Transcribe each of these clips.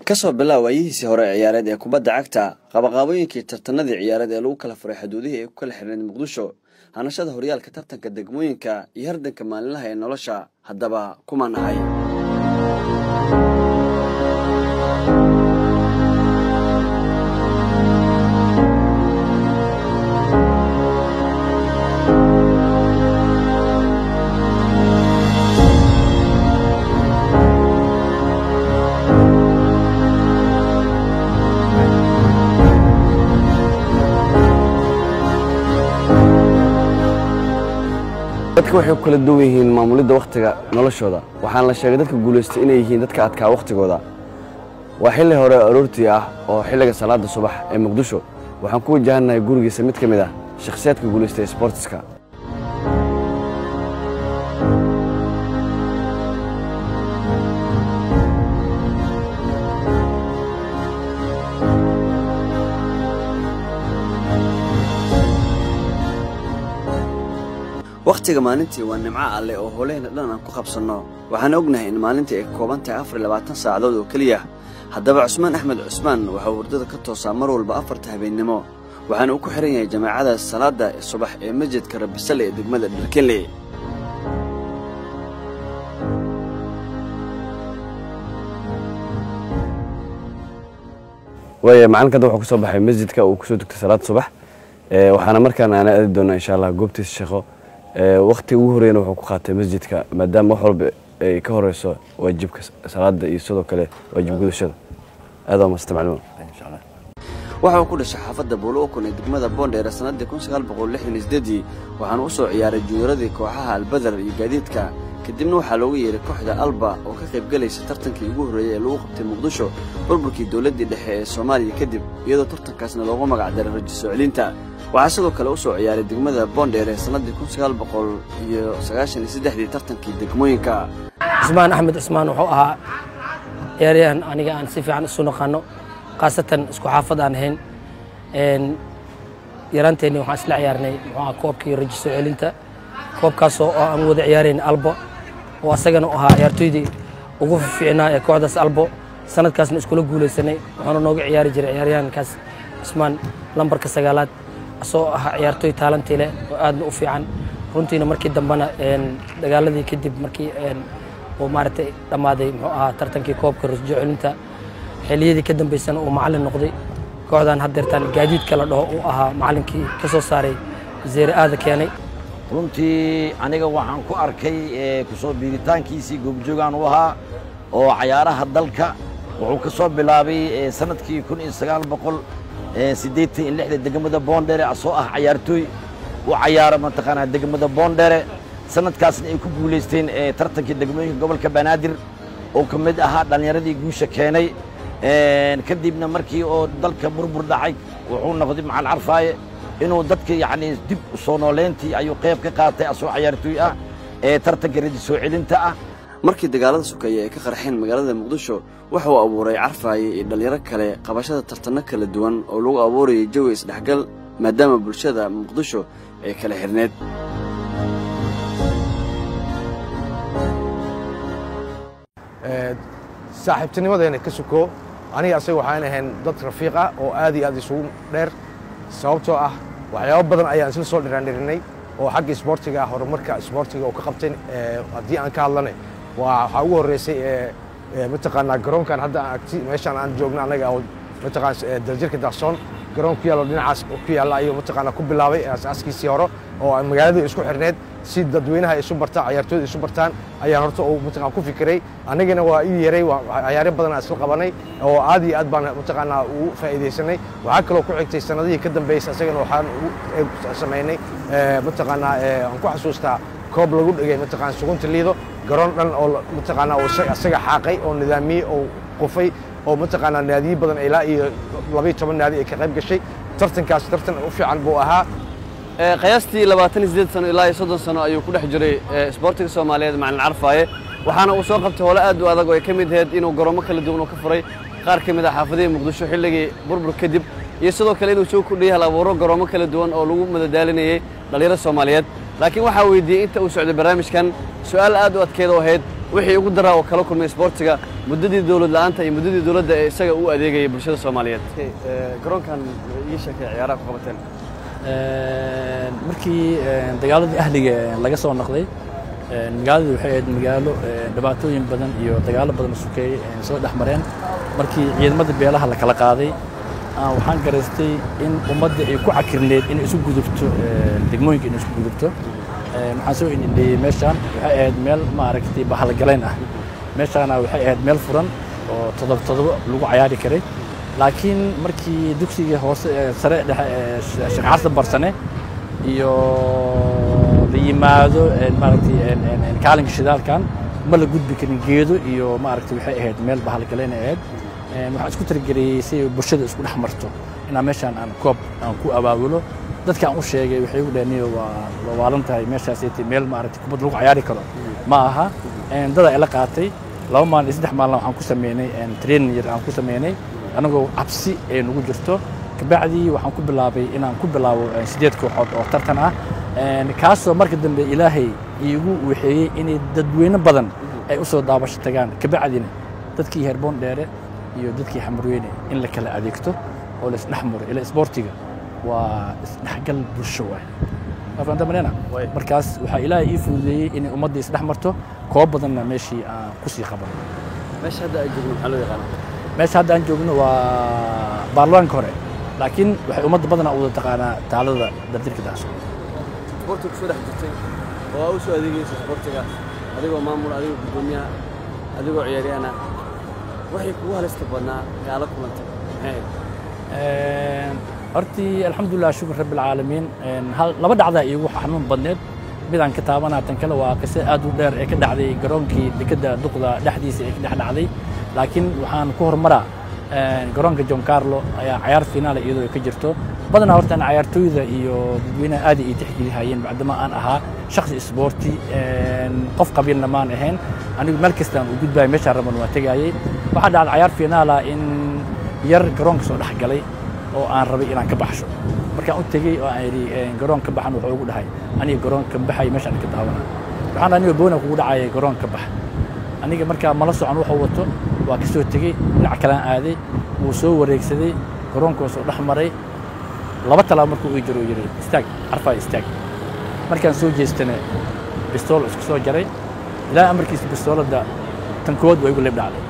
kasoo bilow waayihiisii hore ciyaareed ee kubadda cagta qabaqaabooyinkii tartanadii ciyaareed ee lagu kala furay xuduudihii ay ku kala xirneed muqdisho hanashada horyaalka tartanka degmooyinka iyo hardanka maalinlaha ee nolosha haddaba kumaan ahay dadka waxay ku kala duwan yihiin maamulidda wakhtiga noloshooda waxaana la sheegay dadka guulaystay inay yihiin dadka adkaa wakhtigooda waa xilli hore aroortii ah oo xilliga salaada subax ee muqdisho waxaan ku wajahannahay gurigiisa mid ka mid ah shakhsiyaadka guulaystay sbortiska wakhtiga maalintii waa nimco alleh oo howlaheenna dhan aan ku qabsanno waxaan ognahay in maalintii ay ka kooban tahay afar iyo labaatan saacadood oo keliya haddaba cusmaan axmed cusmaan waxauu hurdada ka toosaa mar walba afarta habeennimo waxaana uu ku xihan yahay jamaacada salaadda subax ee masjidka rabisale ee degmada dharkenley waaya macalinka hadda wuxuu ku soo baxay masjidka uu kusoo dugtay salaada subax waxaana markaana aana aadi doonaa insha allah goobtiisa shaqo wakti ugu horeyna wuxuu ku qaatay masjidka maadaama wax walba ay ka horeyso waajibka salaada iyo sidoo kale waajib gudashada aada maasta macluum waxa uu ku dhashay xaafadda buulookon ee degmada boondheer sannaddii kun sagaal boqol lixdan iyo sideedii waxaana u soo ciyaaray junyaradii kooxaha albadar iyo gaadiidka kadibna waxaa loogu yeeray kooxda alba oo ka qayb galaysa tartankii ugu horreeyey ee lagu qabtay muqdisho burburkii dowladdii dhexe ee soomaaliya kadib iyadoo tartankaasna loogu magac daray rajo soo celinta waxaa sidoo kale u soo ciyaaray degmada boondheer ee sannaddii kun sagaal boqol iyo sagaashan iyo saddexdii tartankii degmooyinka cusmaan axmed cusmaan wuxuu ahaa ciyaaryahan aniga aan si fiican isu naqaano khaasatan isku xaafad aan ahayn yaraanteenni waxaan isla ciyaarnay muxuu ahaa koobkii rajo soo celinta koobkaasoo oo aan wada ciyaarayn albo oo asagana u ahaa ciyaartoydii ugu fiicnaa ee kooxdaas albo sanadkaasna iskula guulaysanay wuxuuna nooga ciyaari jiray ciyaaryahankaas cusmaan lambarka sagaalaad asoo ahaa ciyaartooy taalantii leh oo aadna u fiican runtiina markii dambena dagaaladii kadib markii uu maaragtay dhammaaday muxuu ahaa tartankii koobka rajo celinta xilliyadii ka dambaysana uu macallin noqday kooxdan haddeertaan gaadiidka la dhaho uu ahaa macallinkii ka soo saaray zeere aada keenay runtii aniga waxaan ku arkay kusoo biiritaankiisii goobjoogaan u ahaa oo cayaaraha dalka wuxuu ka soo bilaabay sanadkii kun iyo sagaal boqol siddeetan iyo lixda degmada boondhere asoo ah cayaartooy u cayaara mataqaanaa degmada boondhere sanadkaasna ay ku guulaysteen tartankii degmooyinka gobolka banaadir oo ka mid ahaa dhallinyaradii guusha keenay kadibna markii oo dalka burbur dhacay wuxuu noqday macal carfaaye inuu dadka yacni dib u soo nooleyntii ayuu qayb ka qaatay asoo cayaartooy ah ee tartanka rajo soo celinta ah markii dagaalada sukeeye ay ka qarxeen magaalada muqdisho waxa uu abuuray carfaaye iyo dhallinyaro kale qabashada tartanno kala duwan oo lagu abuurayay jawi isdhexgal maadaama bulshada muqdisho ay kala xirneed saaxiibtinimadeena ka suko aniga asaga waxaan ahayn dad rafiiq ah oo aad iyo aad isugu dheer sababtoo ah waxyaabo badan ayaan isla soo dhiraandhirinay oo xagga isboortiga ah horumarka isboortiga oo ka qabtay haddii aan ka hadlanay waxaa ugu horreysay mataqaanaa garoonkan hadda agti meeshaan aan joogno annaga oo mataqaan daljirka daaqsoon garoon ku yaallo dhinacaas ku yaalla ayuu mataqaanaa ku bilaabay asaaskiisii hore oo magaaladii isku xirneed si dadweynaha isu bartaan cayaartooyda isu bartaan ayaan horta uu mataqaan ku fikiray anigana waa ii yaray cayaaryo badan aan isla qabanay oo aad iyo aad baan mataqaanaa ugu faa'iidaysanay waxaa kaloo ku xigtay sanadihii ka dambeysay asagana waxaan samaynay mataqaanaa aan ku xasuustaa koob lagu dhigay mataqaan sugunta liido garoon dhan oo mataqaanaa uu asaga xaaqay oo nidaamiyey oo qufay oo mataqaanaa naadiyo badan ilaa iyo labayo toban naadi ay ka qayb gashay tartankaas tartan u fiican buu ahaa qiyaastii labaatan iyo siddeed sano ilaa iyo soddon sano ayuu ku dhex jiray isboortiga soomaaliyeed macalin carfaaye waxaana uu soo qabtay hole aad u adag oo ay ka mid ahayd inuu garoomo kala duwan uu ka furay qaar ka mid ah xaafadihii muqdisho xilligii burbur kadib iyo sidoo kale inuu soo kordhiyay hal abuuro garoomo kala duwan oo lagu madadaalinayay dhallinyaro soomaaliyeed laakiin waxaa weydiiyey inta uu socday barnaamijkan su'aal aad u adkeed oo ahayd wixii ugu daraa oo kala kulmay isboortiga muddadii dowlad la'aanta iyo muddadii dowladda ee isaga u adeegayay bulshada soomaaliyeed garoonkan ii sheekay ciyaaraha ku qabateen markii dagaaladii ahliga laga soo noqday magaaladu waxay ahayd magaalo dhibaatooyin badan iyo dagaalo badan sukeeyey soo dhex mareen markii ciidamada beelaha la kala qaaday waxaan garaystay in ummadda ay ku cakirneed inay isu gudubto degmooyinka inay isu gudubto waxaan soo indhindheeyey meeshaan waxay ahayd meel maaragtay bahalgalayn ah meeshaana waxay ahayd meel furan oo todoba todoba lagu cayaari karay laakiin markii dugsiga hoose sare dhexe sheekh xasan barsane iyo la yimaado maaragtay kaalinka shidaalkan ma la gudbi karin geedo iyo maaragtay waxay ahayd meel bahalgalayn ahayd waxaan isku tirigeliyey si bulshada isku dhex marto inaan meeshaan aan koob aan ku abaabulo dadka aan u sheegay waxay ugu dhahniyo waa waalan tahay meeshaasaytay meel maaragtay kubad lagu cayaari karo ma aha dada ila qaatay laba maalin iyo saddex maalin waxaan ku sameynay training yar aan ku sameynay anagoo cabsi ay nagu jirto kabacdii waxaan ku bilaabay inaan ku bilaabo sideed kooxood oo tartan ah kaasoo marka dambe ilaahay iigu waxeeyey inay dadweyne badan ay u soo daabasho tagaan kabacdina dadkii herboon dheere iyo dadkii xamarweyne in la kala adeegto oo la isdhex maro ila isboortiga waa isdhexgal bulsho waay afanta marena markaas waxaa ilaahay ii fududeeyey inay ummadda isdhex marto koob badanna meeshii aan kusii qabano meesha hadda ay joogno maxaa loo yaqaana meesha hadda aan joogno waa baarlamaanka hore laakiin waxay ummadda badanaa u wada taqaanaa taalada dardirka daaso isboortiga kusoo dhex jirtay oo aa u soo adeegaysa isboortiga adigoo maamul adigoo guddoomiyaha adigoo ciyaaryahan ah waxay kugu halista badnaa gaala kulantay maxay ahayd hortii alxamdulilah shukur rabbi alcaalamiin laba dhacdaa iigu xanuun badneed midaan ka taabanaa tan kale waa qise aad u dheer ee ka dhacday garoonkii dekadda duqda dhexdiisa ee ka dhex dhacday laakiin waxaan ku horumaraa garoonka john carlo ayaa cayaar finaala iyadoo ka jirto badanaa horta cayaartooyda iyo dadweynaha aad ay tixgelihayeen bacdama aan ahaa shakhsi isboorti qof qabiilna maan ahayn anigu meel kastaan u gudbayo meeshaan raban waa tegaayey waxaa dhacday cayaar finaala in yar garoonka soo dhex galay oo aan rabay inaan ka baxsho markaan u tegey oo aan idhi garoon ka baxan wuxuu ugu dhahay aniga garoon ka baxay meeshaan ka daawana waxaan aniga boona kugu dhacaya garoon ka bax aniga markaa mala socon wuxuu wato waa ka soo tegey dhinac kalaan aaday wuu soo wareegsaday garoonkoo soo dhex maray laba talaabo markuu ii jiro yidhi istaag carfaa istaag markaan soo jeestana bistool isku soo jaray ilaa amarkiisa bistooladda tan koowaad waa igu leeb dhacday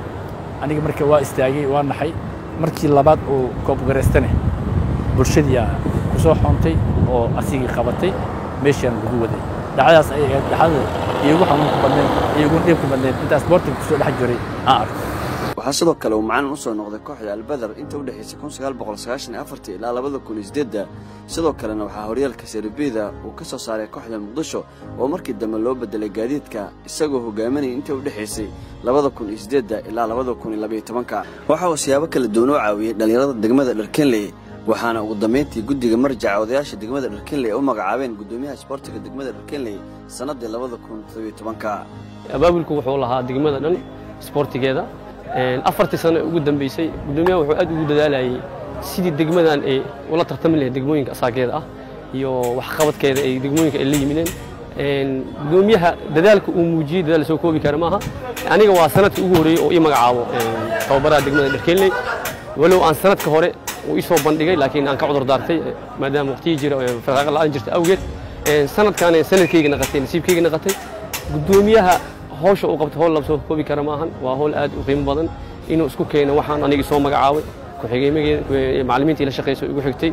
aniga marka waa istaagay waa naxay markii labaad uu koobgaraystane bulshadiiaa ku soo xoontay oo asigii qabatay meeshaan lagu waday dhacdaas ay ahayd dhacdada iigu xanuunka badneed iigu dhiibka badneed intaas boortiga kusoo dhex jiray aan arko waxaa sidoo kale uu macalin u soo noqday kooxda albadar inta u dhexaysay kun sagaal boqol sagaashan iyo afartii ilaa labada kun iyo sideedda sidoo kalena waxaa horyaalka seribida uu ka soo saaray kooxda muqdisho oo markii dambe loo bedelay gaadiidka isagoo hogaaminaya inta u dhexaysay labada kun iyo sideedda ilaa labada kun iyo labaiyo tobanka waxa uu siyaabo kala duwan u caawiyey dhallinyarada degmada dharkenley waxaana ugu dambayntii guddiga marjaca odayaasha degmada dharkenley u magacaabeen guddoomiyaha isboortiga degmada dharkenley sannaddii labada kun toddobiyo tobanka abaabulku wuxuu lahaa degmada dhan isboortigeeda afartii sano ugu dambeysay guddoomiyaha wuxuu aad ugu dadaalayay sidii degmadan ay ula tartami lahayd degmooyinka asaageeda ah iyo waxqabadkeeda ay degmooyinka ay la yimideen guddoomiyaha dadaalka uu muujiyey dadaal soo koobi kara maaha aniga waa sanadkii ugu horreeyey oo ii magacaabo tababaraha degmada dharkenley walow aan sanadka hore uu ii soo bandhigay laakiin aan ka cudur daartay maadaama waqtigii jira faraaqa la'aan jirta awgeed sanadkaan sanadkayga naqatay nasiibkayga naqatay guddoomiyaha hawsha uu qabto howl la soo koobi kara maahan waa howl aad u qiimo badan inuu isku keeno waxaan anigii soo magacaabay macallimiintii la shaqayso igu xigtay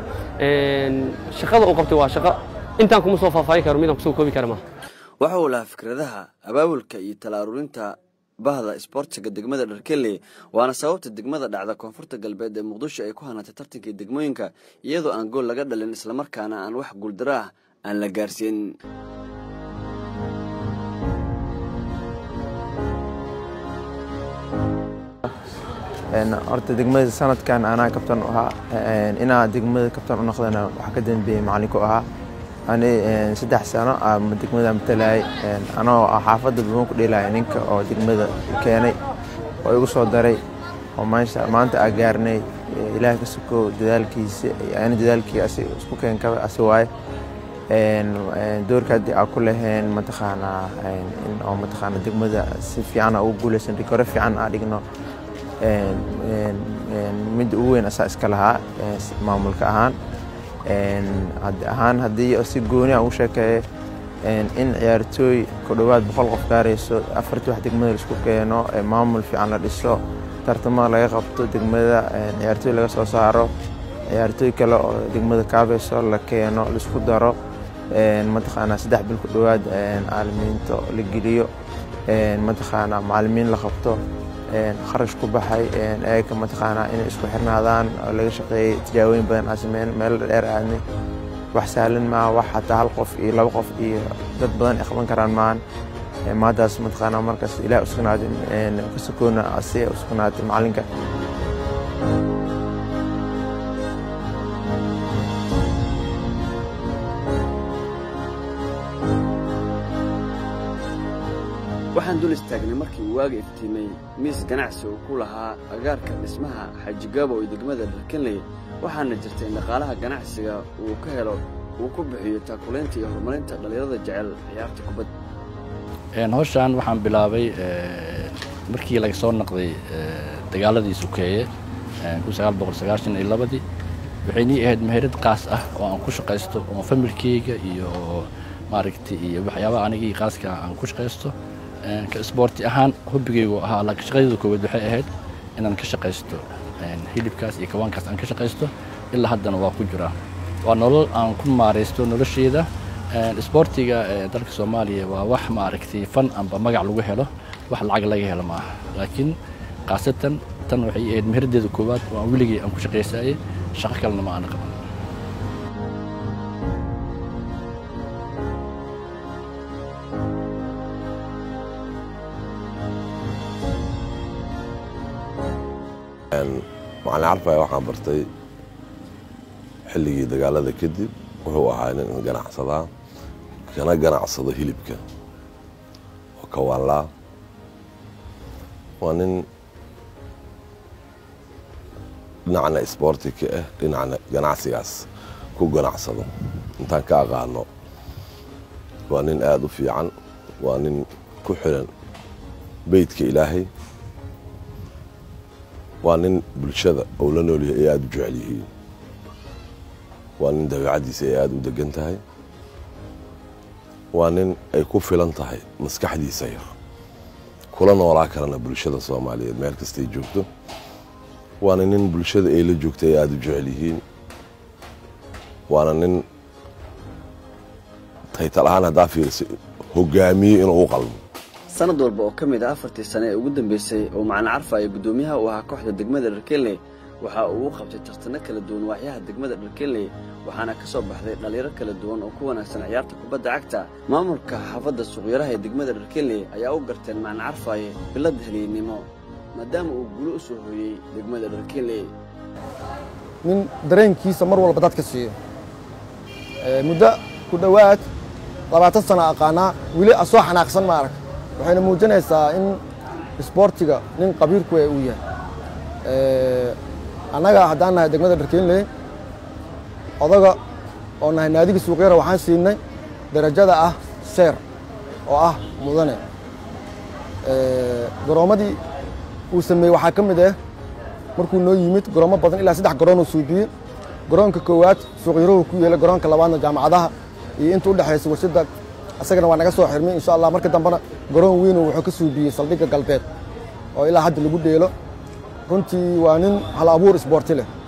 shaqada uu qabtay waa shaqo intaan kuma soo faahfaahin karo midaan kusoo koobi kara maaha waxa uu lahaa fikradaha abaabulka iyo talaarurinta bahda isboortiga degmada dharkeley waana sababta degmada dhacda koonfurta galbeed ee muqdisho ay ku hanatay tartankii degmooyinka iyadoo aan gool laga dhalin islamarkaana aan wax guuldaro ah aan la gaarsiin horta degmada sanadkan anaa kabtan u ahaa inaa degmada kabtan u noqdana waxaa ka dambeeyey macalinku ahaa ani saddex sano aa degmada matalayay anoo xaafadda buuman ku dheelaya ninka oo degmada keenay oo igu soo daray oo maanta aa gaarnay ilaah ka suko dadaalkiisa ani dadaalkii isku keenkaba asi waaye doorka haddii aan ku lahayn mataqaanaa in oo mataqaana degmada si fiican ugu guuleysan rikore fiican aan dhigno midda ugu weyn asaa iska lahaa maamulka ahaan ahaan haddii si gooni aan u sheekeeyo in ciyaartooy ku dhowaad boqol qof gaarayso afartii wax degmada laisku keeno maamul fiican la dhiso tartamada laga qabto degmada ciyaartooy laga soo saaro ciyaartooy kale oo degmada kaabayso la keeno laisku daro mataqaanaa saddex bil ku dhowaad caalamiinto la geliyo mataqaanaa macalimiin la qabto kharash ku baxay eega mataqaanaa inay isku xirnaadaan oo laga shaqeeyey tijaabooyin badan aan sameyn meelo dheer aadnay wax sahlan maaha wax xataa hal qof iyo laba qof iyo dad badan ay qaban karaan maahan maadaas mataqaanaa markaas ilaah usugnaatay ka sokoona asiga usugnaatay macalinka waxaan dul istaagnay markii uu waaga iftiimay miis ganacsi uu ku lahaa agaarka dhismaha xajigaabo ee degmada dharkanley waxaana jirtay in dhaqaalaha ganacsiga uu ka helo uu ku bixiyo taakulaynta iyo horumarinta dhallinyarada jecel ciyaarta kubadda hawshaan waxaan bilaabay markii laga soo naqday dagaaladii sukeeye iyo labadii waxay nii ahayd meherad qaas ah oo aan ku shaqaysto oo familkeyga iyo maaragtay iyo waxyaabaha anigii qaaska aan ku shaqaysto ka isboorti ahaan hobbigaygu ahaa laakiin shaqadeedu koowaad waxay ahayd inaan ka shaqaysto hilibkaas iyo kawaankaas aan ka shaqaysto ilaa haddana waa ku jiraa waa nolol aan ku maaraysto nolosheeda isboortiga dalka soomaaliya waa wax maaragtay fan amba magac lagu helo wax lacag laga helo maaha laakiin khaasatan tan waxay ahayd meheradeeda koowaad oo aan weligay aan ku shaqaysayay shaqo kalena ma aana qaban macalin carfaya waxaan bartay xilligii dagaalada kadib wuxuu ahaa nin ganacsadaa kana ganacsado hilibka oo kawaanlaa waa nin dhinacna isboorti ka ah dhinacna ganacsigaas ku ganacsado intaan ka aqaano waa nin aada u fiican waa nin ku xiran beydka ilaahay waa nin bulshada ou la noolyahay ay aada u jecel yihiin waa nin dabeicaddiisa ay aada u degan tahay waa nin ay ku filan tahay maskaxdiisa yar kula noolaa karana bulshada soomaaliyeed meel kastay joogto waana nin bulshada ay la joogta ay aada u jecel yihiin waana nin taytal ahaan haddaa fiirisa hogaamiye inuu u qalmo sanad walba oo ka mid ah afartii sane ee ugu dambeysay oo macalin carfa iyo guddoomiyaha uu ahaa kooxda degmada dharkenley waxa uu u qabtay tartano kala duwan waaxyaha degmada dharkenley waxaana ka soo baxday dhallinyaro kala duwan oo ku wanaagsan ciyaarta kubadda cagta maamulka xaafadda suuqyaraha ee degmada dharkenley ayaa u garteen macalin carfaaye bilad heliynimo maadaama uu guulo u soo hooyey degmada dharkenley nin dareenkiisa mar walba dadka siiyo muddo ku dhowaad labaatan sano aqaanaa weli asoo xanaaqsan ma arag waxayna muujinaysaa in isboortiga nin qabiirku uu yahay annaga haddaan nahay degmada dharkenley odaga oo nahay naadiga suuqyara waxaan siinay darajada ah seer oo ah mudane garoommadii uu sameeyey waxaa ka mid ah markuu noo yimid garoomo badan ilaa saddex garoonuu suubiyey garoonka koowaad suuqyaruhu ku yeelay garoonka labaadna jaamacadaha iyo inta u dhexaysa warshadda isagana waa naga soo xirmay insha allah marka dambena garoon weynu wuxuu ka suubiyey saldhigga galbeed oo ilaa hadda lagu dheelo runtii waa nin hal abuur isboorti leh